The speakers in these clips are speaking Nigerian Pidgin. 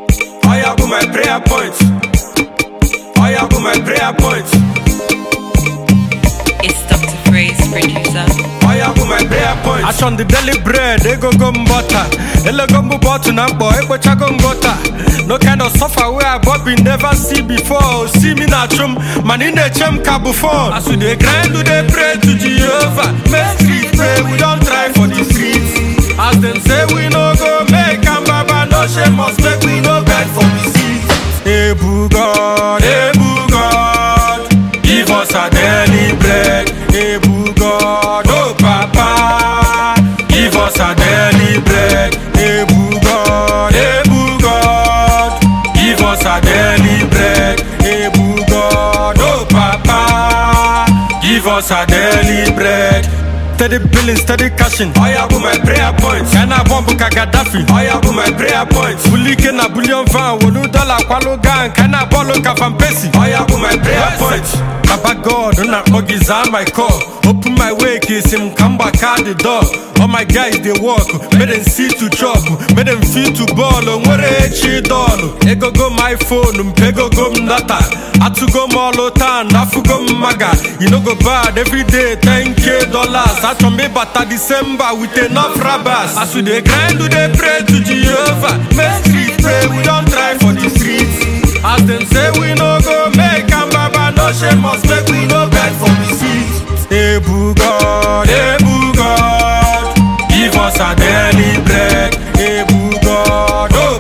Oya be my prayer point. Oya be my prayer point. It's Dr. Freeze, producer. Oya be my prayer point. Ash on the daily bread, ego go butter. Ele go mbu bottle na mbo, ego chago ngota. No kind of suffer where I Bobby never see before. See me na chum, man in the chem kabu phone. As we dey grind, we dey pray to Jehovah. Make street pray, we don't try for the streets. As them say we no go make am baba, no shame us make we no beg for the seats. Ebu God, Ebu God, give us a daily bread. Ebu God, oh Papa, give us a daily bread. Ebu God, Ebu God, give us a daily bread. Ebu God, oh Papa, give us a daily bread. Steady billing, steady cashing. Oya be my prayer point. Ghana bomb ka Gaddafi. Oya be my prayer point. Bulike na bullion van, wolu dollar kwalo gang, kana bolo ka van pesi. Oya be my prayer point. Baba God, una ogiza my call. Open my way, kiss him, come back out the door. All my guys they walk, make them see to chop, make them feel to ball. Nwere echi doll, ego go my phone, mpego go mdata. Atu go molo tan, afu go maga. You no go bad every day, 10k dollars. As from me bata December with enough rabbas. As we dey grind, we dey pray to Jehovah. Make street pray, we don't try for the streets. As them say we no go make am baba, no shame us, make we no beg for the seats. Ebu God, Ebu God, give us a daily bread. Ebu God, oh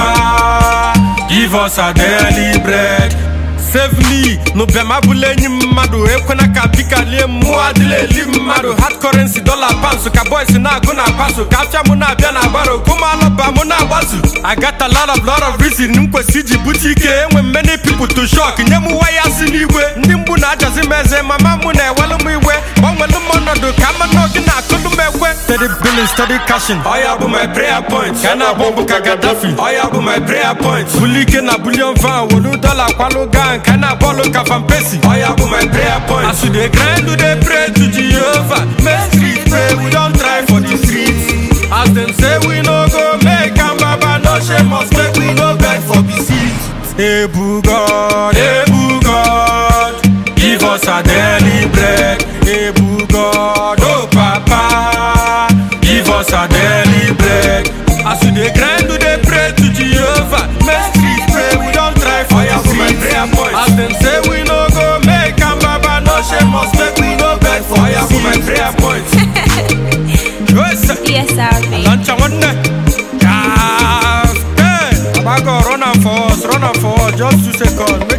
Papa, give us a daily bread. Save me, no be ma bule nyi mmadụ ekwena ka bika lie mmụọ adịla eli mmadụ hard currency dollar pounds ka boys na-agụ na paso ka afịa mụ na-abịa na agbaro kụmalọba mụ na-agbazu I got a lot of lot of reason m kwesị iji bute ike enwe m many people to shock nye m waya si n'igwe ndị mgbu na-ajazi m eze mama mụ na-ewelu m iwe gbanwelu m ọnọdụ ka mmanụ gị na-akụlụ m ekwe steady billing steady cashing Oya be my prayer point. Ghana bomb ka Gaddafi Oya be my prayer point. bulike na bullion van wolu dollar kwalo gang kana bọọlụ ka van pesi Oya be my prayer point. As we dey grind, we dey pray to Jehovah. Make street pray, we don't try for the streets. As them say we no go make am baba, no shame us, make we no beg for the seats. Ebu God, Ebu God, give us a daily bread. Ebu God, oh Papa, give us a daily bread. As we dey grind, we dey pray to Jehovah. Make street pray, we don't try for Oya the be my streets. prayer point. As them say we no go make am baba, no shame us, make we no beg for Oya the be my seats. prayer point. Yes, Yes, I'll lunch and one day. Yes, hey. Abago, run am for us, run am for us, just two seconds. Make